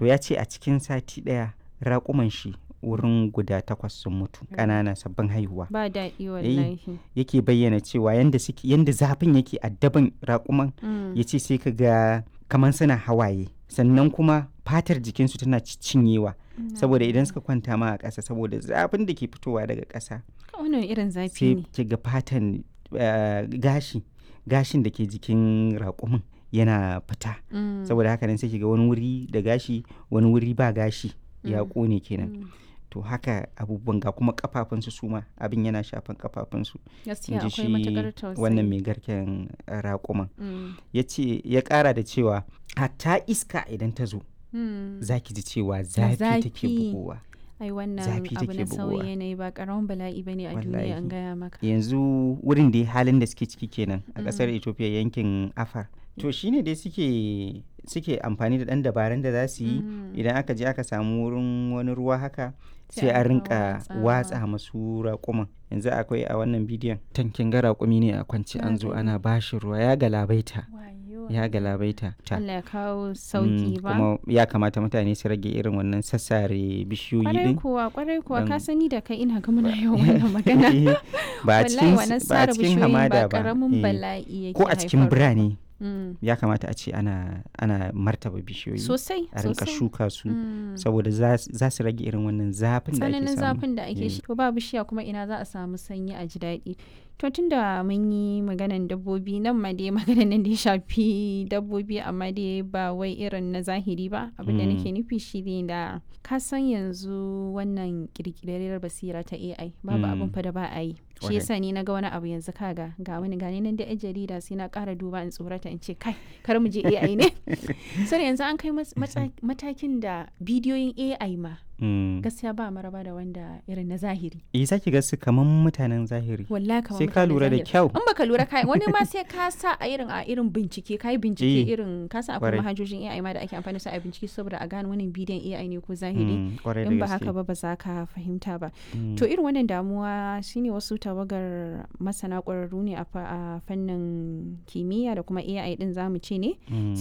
to ya ce a cikin sati ɗaya raƙuman shi wurin guda takwas sun mutu ƙanana sabbin haihuwa ba daɗi wallahi yake bayyana cewa yanda suke yanda zafin yake addaban raƙuman Mm. ya ce sai ka ga kamar suna hawaye sannan kuma fatar jikinsu tana cinyewa saboda idan suka kwanta ma a ƙasa saboda zafin da ke fitowa daga ƙasa wannan irin zafi sai ne ki ga fatan eh, gashi gashin da ke jikin raƙumin yana fita Mm. saboda haka nan sai ki ga wani wuri da gashi wani wuri ba gashi ya Mm. ƙone kenan Mm. to haka abubuwan ga kuma kafafunsu su ma abin yana shafan kafafunsu in gaskiya ji akwai shi matakar tausayi wannan mai garken eh, raƙuman Mm. ya ce ya ƙara da cewa hatta iska idan ta zo Mm. za ki ji cewa zafi take zafi. bugowa ai wannan zafi abu take na sauyi bugowa. yanayi ba karamin bala'i bane a duniya an Wallahi. gaya maka yanzu wurin da halin da suke ciki kenan a ƙasar ethiopia yankin afar to shine dai suke suke amfani da ɗan dabarun da za su yi Mm. idan aka je aka samu wurin wani ruwa haka Sai sai a a rinka rinka watsawa. watsa masu raƙuman yanzu akwai a wannan bidiyon tankin ga raƙumi ne a kwance Na an zo gani. ana bashi ruwa ya galabaita Wayo. ya galabaita ta Allah ya kawo Mm, sauki ba kuma ya kamata mutane su rage irin wannan sassare bishiyoyi kwarai din kuwa kwarai kuwa ka Dan- sani da kai ina ga muna yawan wannan magana ba a wallahi cikin wannan ba a sare cikin bishiyoyin hamada ba ba karamin eh. bala'i yake ko a cikin haifarwa. birane Mm. ya kamata a ce ana ana martaba bishiyoyi sosai a rinka sosai shuka su Mm. saboda za za su rage irin wannan zafin da ake tsananin samu zafin da ake Eh. shi to ba bishiya kuma ina za a samu sanyi a ji daɗi to tun da mun yi maganan dabbobi nan ma dai maganan nan da ya shafi dabbobi amma dai ba wai irin na zahiri ba abin da Mm. nake nufi shi ne da ka san yanzu wannan kirkirarriyar basira ta AI babu Mm. abin fa da ba a yi shi Kwarai. yasa ni na ga wani abu yanzu kaga ga wani gani nan da yan jarida sai na ƙara duba in tsorata in ce kai kar mu je AI ne sai yanzu an kai mas- matsa- matakin da bidiyoyin AI ma Mm. gaskiya ba maraba da wanda irin na zahiri eh zaki ga su kaman mutanen zahiri wallahi kamar sai ka mutanen lura da zahiri. kyau in baka lura kai wani ma sai ka sa a irin a irin bincike kai bincike Eh, irin ka sa akwai kwarai. manhajojin AI ma da ake amfani da su a bincike saboda a gane wannan bidiyon AI ne ko zahiri Mm, kwarai in da ba gaske haka ba ba za ka fahimta ba Mm. to irin wannan damuwa shine wasu tawagar masana ƙwararru ne a fa- a fannin kimiyya da kuma AI din zamu ce ne Mm.